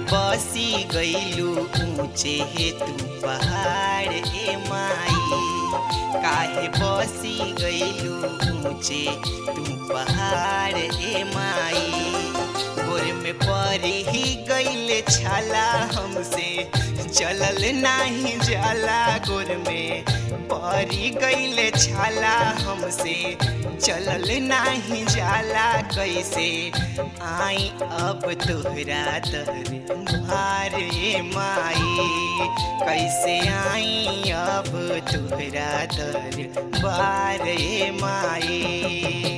बसी गईलू ऊंचे हे तू पहाड़ ए माई काहे बसी गईलू ऊंचे तू पहाड़ ए माई गोर में परी ही गईले छाला हमसे चलल नाही जाला गोर में परी गईले छाला हमसे चलल नाही जाला कैसे आई अब तोहरा दर भारे माई कैसे आई अब तोहरा दर बारे माई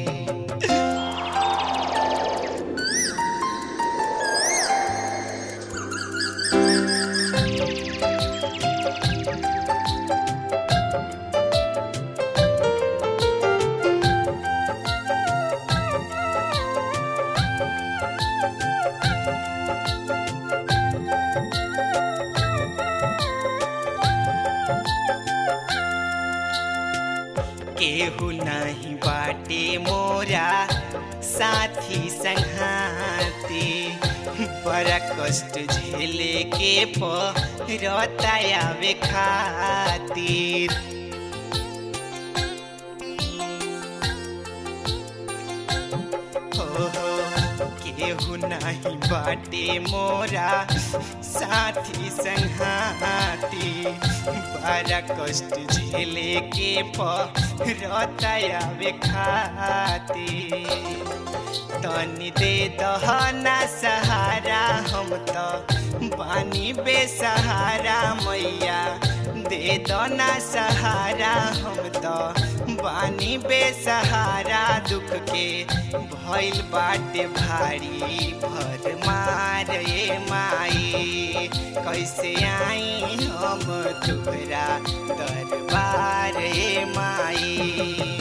केहू नहीं बाटे मोरा साथी संघाती बड़ा कष्ट झेले के परतायावे खातिर हो हो केहू नहीं बाटे मोरा साथी संघाती बड़ा कष्ट झेले के परतायावे खातिर तनी दे दहना सहारा हम तो बानी बेसहारा मैया दे दना सहारा हम तो बानी बेसहारा दुख के भइल बाटे भारी भर मार ए माई कैसे आई हम तोहरा दरबार ए माई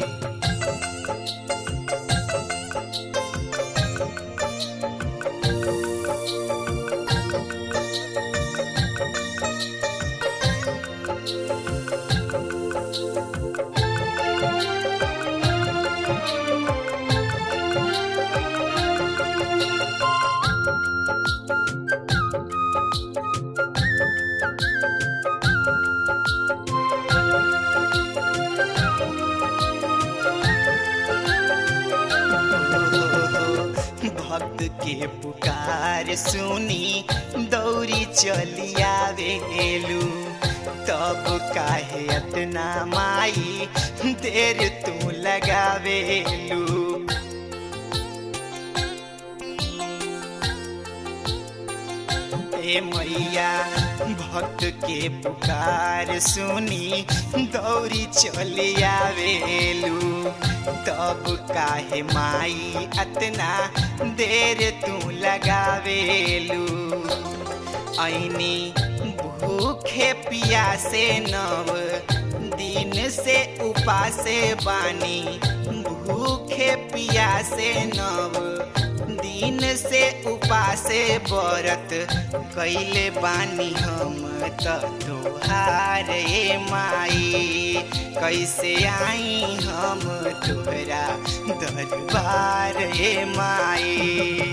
भक्त के पुकार सुनी दौरी चली आवेलू तब काहे अतना माई देर तू लगावेलू ए मैया भक्त के पुकार सुनी दौरी चली आवेलू तब काहे माई अतना देर तू लगावेलू ऐनी भूखे पियासे नव दिन से उपासे बानी भूखे पियासे नव दिन से उपासे बरत कैले बानी हम त तोहार ए माई कैसे आई हम तोहरा दरबार ए माई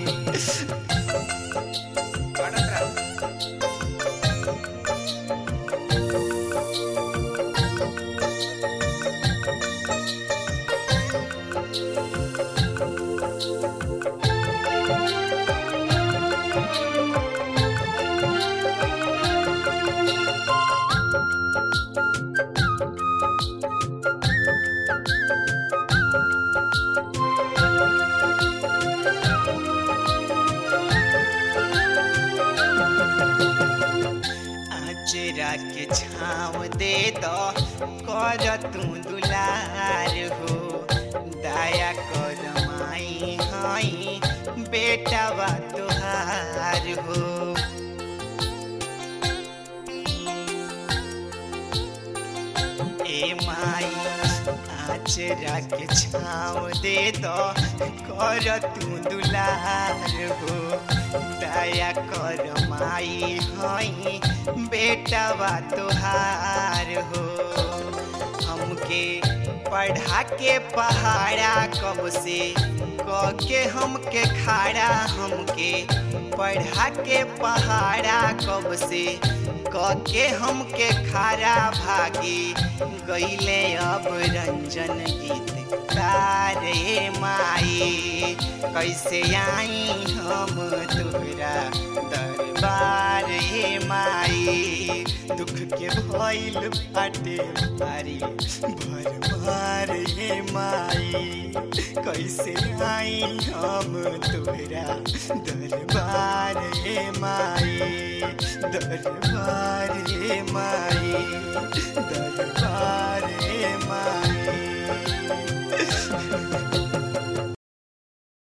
आचरा के छाँव दे दो कर तू दुलार हो दया कर माई हई बेटा बा तुहार हो ए माई आचरा के छाँव दे दो कर तू दुलार हो दया कर माई हई बेटा बा तुहार हो हमके पढ़ा के पहाड़ा कब से क के हमके खाड़ा हमके पढ़ा के पहाड़ा कब से क के हमके खारा भागी गईले अब रंजन गीत तारे माई कैसे आई हम तोरा दरबार हे माई दुख के भइल बाटे भारी भरमार हे माई कैसे आई हम तोरा दरबार हे माई दरबार हे माई दरबार